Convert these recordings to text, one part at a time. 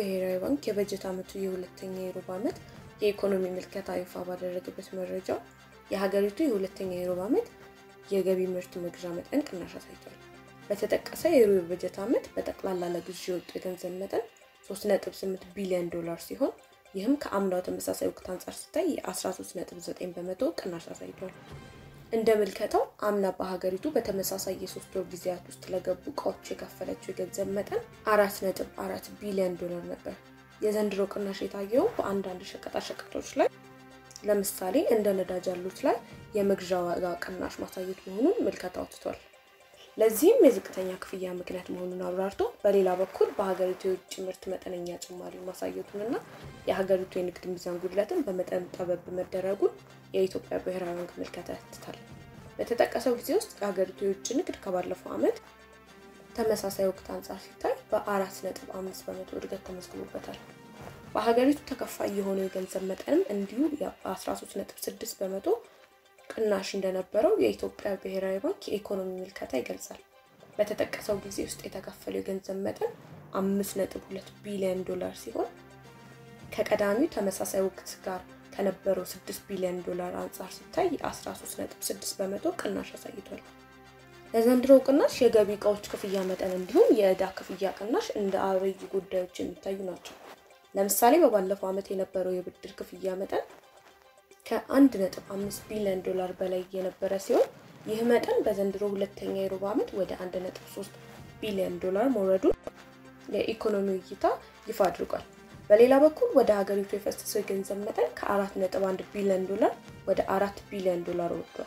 ብሔራዊ ባንክ የበጀት ዓመቱ የሁለተኛ የሩብ ዓመት የኢኮኖሚ ምልከታ ይፋ ባደረገበት መረጃው የሀገሪቱ የሁለተኛ የሩብ ዓመት የገቢ ምርት መግዣ መጠን ቅናሽ አሳይቷል። በተጠቀሰ የሩብ በጀት ዓመት በጠቅላላ ለግዢ የወጡ የገንዘብ መጠን 3.8 ቢሊዮን ዶላር ሲሆን ይህም ከአምናው ተመሳሳይ ወቅት አንጻር ሲታይ የ13.9 በመቶ ቅናሽ አሳይቷል። እንደ ምልከታው አምና በሀገሪቱ በተመሳሳይ የሶስት ወር ጊዜያት ውስጥ ለገቡ እቃዎች የከፈለችው የገንዘብ መጠን አራት ነጥብ አራት ቢሊዮን ዶላር ነበር። የዘንድሮ ቅናሽ የታየው በአንዳንድ ሸቀጣሸቀጦች ላይ ለምሳሌ እንደ ነዳጅ ያሉት ላይ የመግዣ ዋጋ ቅናሽ ማሳየት መሆኑን ምልከታ አውጥቷል። ለዚህም የዝቅተኛ ክፍያ ምክንያት መሆኑን አብራርቶ በሌላ በኩል በሀገሪቱ የውጭ ምርት መጠነኛ ጭማሪ ማሳየቱንና የሀገሪቱ የንግድ ሚዛን ጉድለትን በመጠን ጠበብ መደረጉን የኢትዮጵያ ብሔራዊ ባንክ ምልከታ ያትታል። በተጠቀሰው ጊዜ ውስጥ የሀገሪቱ የውጭ ንግድ ከባለፈው ዓመት ተመሳሳይ ወቅት አንጻር ሲታይ በአራት ነጥብ አምስት በመቶ እድገት ተመዝግቦበታል። በሀገሪቱ ተከፋይ የሆነው የገንዘብ መጠንም እንዲሁ በ13 ነጥብ ስድስት በመቶ ቅናሽ እንደነበረው የኢትዮጵያ ብሔራዊ ባንክ የኢኮኖሚ ምልከታ ይገልጻል። በተጠቀሰው ጊዜ ውስጥ የተከፈለው የገንዘብ መጠን አምስት ነጥብ ሁለት ቢሊዮን ዶላር ሲሆን ከቀዳሚው ተመሳሳይ ወቅት ጋር ከነበረው ስድስት ቢሊዮን ዶላር አንጻር ሲታይ የ13 ነጥብ ስድስት በመቶ ቅናሽ አሳይቷል። ለዘንድሮው ቅናሽ የገቢ እቃዎች ክፍያ መጠን እንዲሁም የዕዳ ክፍያ ቅናሽ እንደ አብይ ጉዳዮች የሚታዩ ናቸው። ለምሳሌ በባለፈው ዓመት የነበረው የብድር ክፍያ መጠን ከአንድ ነጥብ አምስት ቢሊዮን ዶላር በላይ የነበረ ሲሆን ይህ መጠን በዘንድሮ ሁለተኛ የሩብ ዓመት ወደ አንድ ነጥብ ሶስት ቢሊዮን ዶላር መውረዱን የኢኮኖሚ እይታ ይፋ አድርጓል። በሌላ በኩል ወደ ሀገሪቱ የፈሰሰው የገንዘብ መጠን ከአራት ነጥብ አንድ ቢሊዮን ዶላር ወደ አራት ቢሊዮን ዶላር ወርዷል።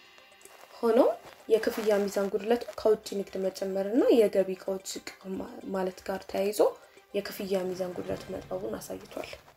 ሆኖም የክፍያ ሚዛን ጉድለቱ ከውጭ ንግድ መጨመር እና የገቢ እቃዎች ዝቅ ማለት ጋር ተያይዞ የክፍያ ሚዛን ጉድለቱ መጥበቡን አሳይቷል።